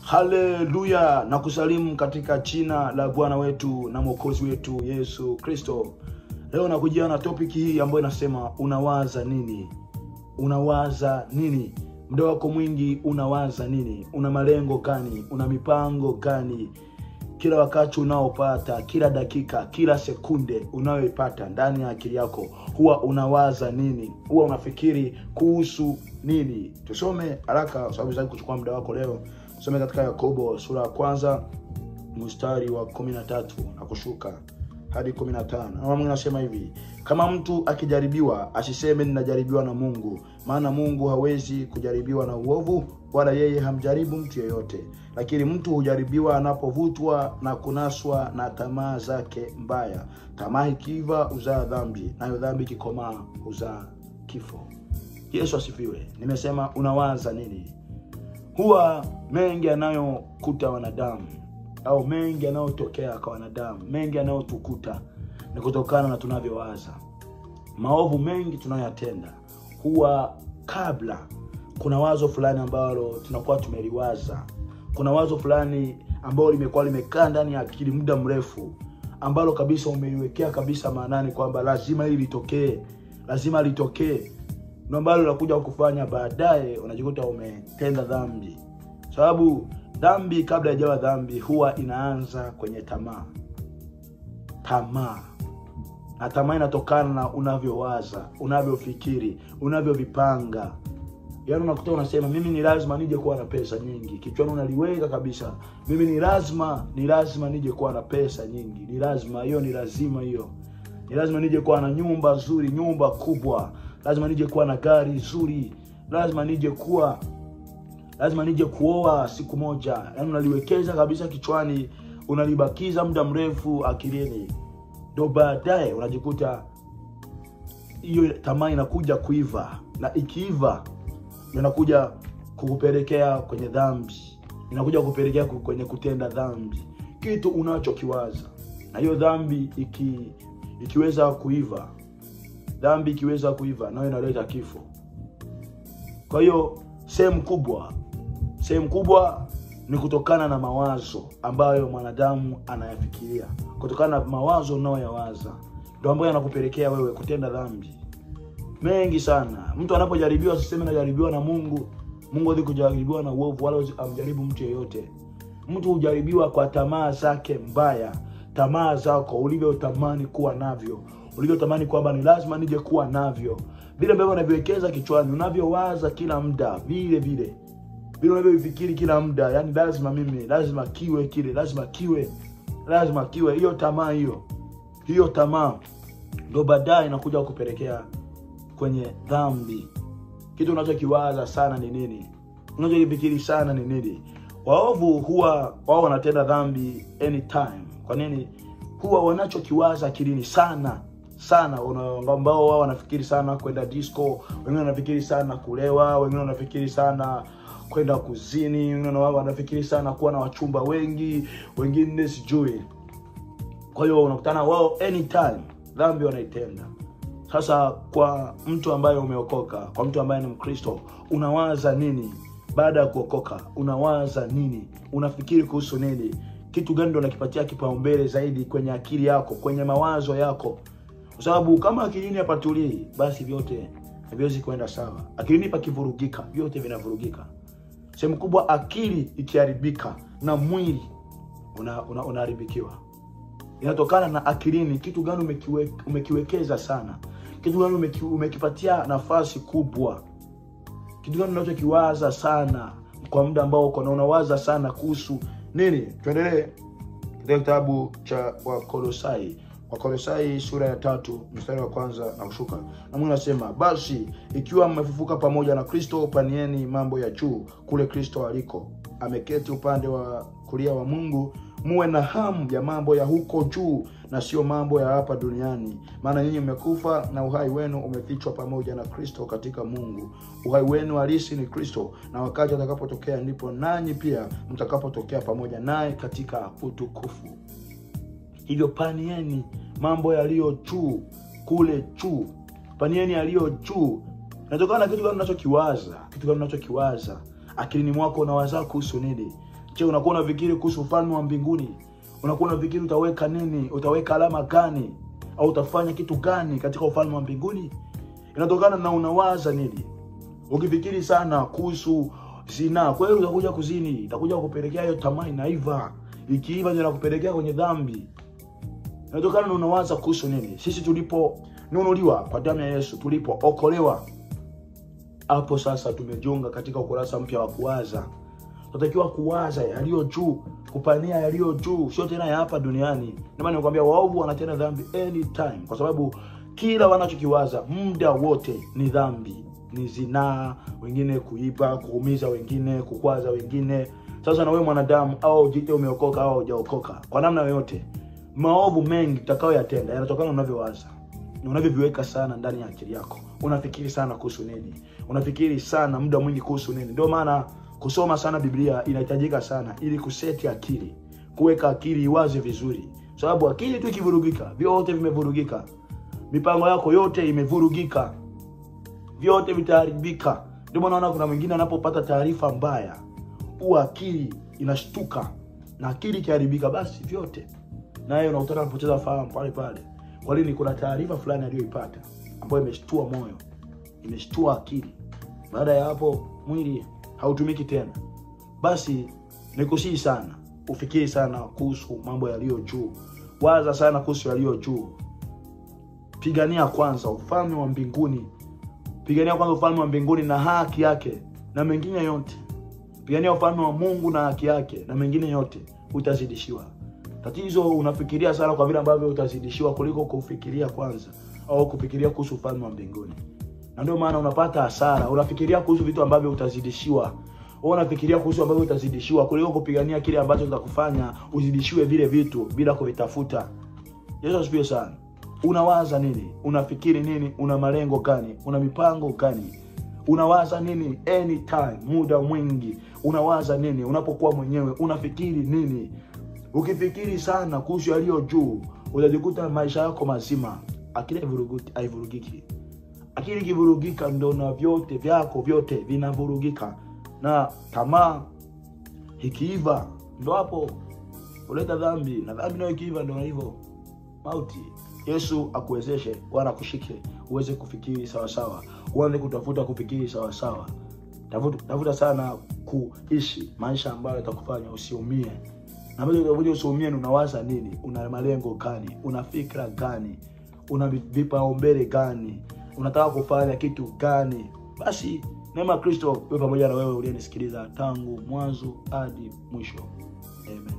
haleluya na kusalimu katika jina la bwana wetu na mwokozi wetu yesu kristo leo nakujia na topiki hii ambayo inasema unawaza nini unawaza nini muda wako mwingi unawaza nini una malengo gani una mipango gani kila wakati unaopata kila dakika kila sekunde unayoipata ndani ya akili yako huwa unawaza nini huwa unafikiri kuhusu nini tusome haraka kwa sababu sitaki kuchukua muda wako leo tusome katika yakobo sura ya kwanza mstari wa kumi na tatu na kushuka hadi kumi na tano na mungu anasema hivi kama mtu akijaribiwa asiseme ninajaribiwa na mungu maana mungu hawezi kujaribiwa na uovu wala yeye hamjaribu mtu yeyote lakini mtu hujaribiwa anapovutwa na kunaswa na tamaa zake mbaya tamaa ikiiva huzaa dhambi nayo dhambi ikikomaa huzaa kifo yesu asifiwe nimesema unawaza nini huwa mengi yanayokuta wanadamu au mengi yanayotokea kwa wanadamu mengi yanayotukuta ni kutokana na tunavyowaza maovu mengi tunayoyatenda huwa kabla kuna wazo fulani ambalo tunakuwa tumeliwaza kuna wazo fulani ambalo limekuwa limekaa ndani ya akili muda mrefu ambalo kabisa umeliwekea kabisa maanani kwamba lazima hili litokee lazima litokee ndo ambalo linakuja kufanya baadaye unajikuta umetenda dhambi sababu dhambi kabla ijawa dhambi huwa inaanza kwenye tamaa tamaa na tamaa inatokana na unavyowaza unavyofikiri unavyovipanga yaani unakuta unasema mimi ni lazima nije kuwa na pesa nyingi kichwani unaliweka kabisa mimi ni lazima ni lazima nije kuwa na pesa nyingi ni lazima hiyo ni lazima hiyo ni lazima nije kuwa na nyumba nzuri nyumba kubwa lazima nije kuwa na gari zuri lazima nije kuwa lazima nije kuoa siku moja yaani unaliwekeza kabisa kichwani unalibakiza muda mrefu akilini ndo baadaye unajikuta hiyo tamaa inakuja kuiva na ikiiva inakuja kukupelekea kwenye dhambi inakuja kukupelekea kwenye kutenda dhambi kitu unachokiwaza na hiyo dhambi iki ikiweza kuiva dhambi ikiweza kuiva nayo inaleta kifo kwa hiyo sehemu kubwa sehemu kubwa ni kutokana na mawazo ambayo mwanadamu anayafikiria kutokana na mawazo unayoyawaza ndo ambayo yanakupelekea wewe kutenda dhambi mengi sana mtu anapojaribiwa siseme najaribiwa na mungu mungu hawezi kujaribiwa na uovu wala amjaribu mtu yeyote mtu hujaribiwa kwa tamaa zake mbaya tamaa zako ulivyotamani kuwa navyo ulivyotamani kwamba ni lazima nije kuwa navyo vile ambavyo unaviwekeza kichwani unavyowaza kila muda vile vile vile unavyovifikiri kila muda yani lazima mimi lazima kiwe kile lazima kiwe lazima kiwe hiyo tamaa hiyo hiyo tamaa ndo baadaye inakuja kupelekea kwenye dhambi kitu unachokiwaza sana ni nini unachokifikiri sana ni nini waovu huwa wao wanatenda dhambi anytime kwa nini huwa wanachokiwaza akilini sana sana ambao wao wanafikiri sana kwenda disco wengine wanafikiri sana kulewa wengine wanafikiri sana kwenda kuzini wengine wao wanafikiri sana kuwa na wachumba wengi wengine sijui kwa hiyo unakutana wao anytime dhambi wanaitenda sasa kwa mtu ambaye umeokoka kwa mtu ambaye ni mkristo unawaza nini baada ya kuokoka unawaza nini unafikiri kuhusu nini kitu gani ndo unakipatia kipaumbele zaidi kwenye akili yako kwenye mawazo yako kwa sababu kama akilini hapatulii basi vyote haviwezi kwenda sawa akilini pakivurugika vyote vinavurugika sehemu kubwa akili ikiharibika na mwili unaharibikiwa una, una inatokana na akilini kitu gani umekiwe, umekiwekeza sana kitu gani umeki, umekipatia nafasi kubwa kitu gani unachokiwaza sana kwa muda ambao uko na unawaza sana kuhusu nini tuendelee katika kitabu cha wakolosai wakolosai sura ya tatu mstari wa kwanza na kushuka na mungu anasema basi ikiwa mmefufuka pamoja na kristo panieni mambo ya juu kule kristo aliko ameketi upande wa kulia wa mungu muwe na hamu ya mambo ya huko juu na sio mambo ya hapa duniani maana nyinyi mmekufa na uhai wenu umefichwa pamoja na kristo katika mungu uhai wenu halisi ni kristo na wakati atakapotokea ndipo nanyi pia mtakapotokea pamoja naye katika utukufu hivyo panieni mambo yaliyo juu kule juu panieni yaliyo juu inatokana na kitu gani unachokiwaza kitu gani unachokiwaza akilini mwako unawaza kuhusu nini je unakuwa unafikiri kuhusu ufalme wa mbinguni unakuwa unafikiri utaweka nini utaweka alama gani au utafanya kitu gani katika ufalme wa mbinguni inatokana na unawaza nini ukifikiri sana kuhusu zinaa kweli utakuja kuzini itakuja kupelekea hiyo tamaa inaiva ikiiva ndio inakupelekea kwenye dhambi inatokana na unawaza kuhusu nini sisi tuliponunuliwa kwa damu ya yesu tulipookolewa hapo sasa tumejiunga katika ukurasa mpya wa kuwaza tunatakiwa kuwaza yaliyo juu kupania yaliyo juu sio tena ya hapa duniani ndio maana nikwambia waovu wanatenda dhambi anytime kwa sababu kila wanachokiwaza muda wote ni dhambi ni zinaa wengine kuiba kuumiza wengine kukwaza wengine sasa na wewe mwanadamu au jite umeokoka au hujaokoka kwa namna yoyote maovu mengi utakayoyatenda yanatokana na unavyowaza na unavyoviweka sana ndani ya akili yako unafikiri sana kuhusu nini unafikiri sana muda mwingi kuhusu nini ndio maana kusoma sana biblia inahitajika sana ili kuseti akili kuweka akili iwaze vizuri sababu akili tu ikivurugika vyote vimevurugika mipango yako yote imevurugika vyote vitaharibika ndio maana naona kuna mwingine anapopata taarifa mbaya huwa akili inashtuka na akili ikiharibika basi vyote naye unakutana anapoteza fahamu pale pale kwa nini kuna taarifa fulani aliyoipata ambayo imeshtua moyo imeshtua akili baada ya hapo mwili hautumiki tena basi nikusii sana ufikiri sana kuhusu mambo yaliyo juu waza sana kuhusu yaliyo juu pigania kwanza ufalme wa mbinguni pigania kwanza ufalme wa mbinguni na haki yake na mengine yote pigania ufalme wa mungu na haki yake na mengine yote utazidishiwa tatizo unafikiria sana kwa vile ambavyo utazidishiwa kuliko kufikiria kwanza au kufikiria kuhusu ufalme wa mbinguni na ndio maana unapata hasara unafikiria kuhusu vitu ambavyo utazidishiwa wewe unafikiria kuhusu ambavyo utazidishiwa kuliko kupigania kile ambacho kitakufanya uzidishiwe vile vitu bila kuvitafuta yesu asifiwe sana unawaza nini unafikiri nini una malengo gani una mipango gani unawaza nini anytime muda mwingi unawaza nini unapokuwa mwenyewe unafikiri nini ukifikiri sana kuhusu yaliyo juu utajikuta maisha yako mazima akili haivuruguti- haivurugiki akili ikivurugika ndo na vyote vyako vyote vinavurugika na tamaa ikiiva ndo hapo huleta dhambi na dhambi nayo ikiiva ndo hivyo mauti yesu akuwezeshe wala akushike uweze kufikiri sawasawa uanze kutafuta kufikiri sawasawa tafuta, tafuta sana kuishi maisha ambayo yatakufanya usiumie na ambacho utakuja usiumie ni unawaza nini una malengo gani una fikra gani una vi- vipaumbele gani unataka kufanya kitu gani basi neema ya kristo we pamoja na wewe uliyenisikiliza tangu mwanzo hadi mwisho amen